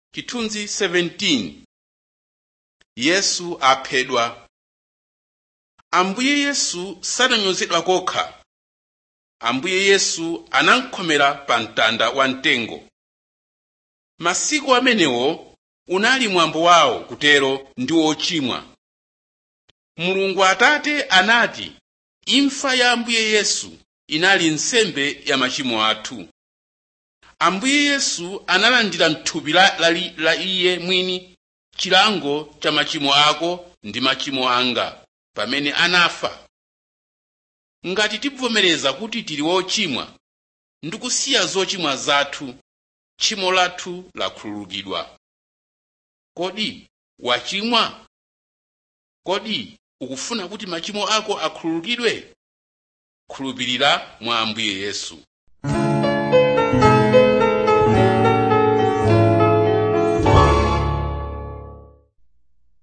chithunzi 17 yesu aphedwa ambuye yesu sananyozedwa kokha ambuye yesu anamkhomera pa mtanda wamtengo masiku amenewo unali mwambo wawo kutero ndi ochimwa mulungu atate anati imfa ya ambuye yesu inali nsembe ya machimo athu ambuye yesu analandira mthupi la, la, la iye mwini chilango cha machimo ako ndi machimo anga pamene anafa ngati tikuvomereza kuti tili wochimwa ndikusiya zochimwa zathu tchimo lathu lakhululukidwa kodi wachimwa kodi ukufuna kuti machimo ako akhululukidwe khulupirira mwa ambuye yesu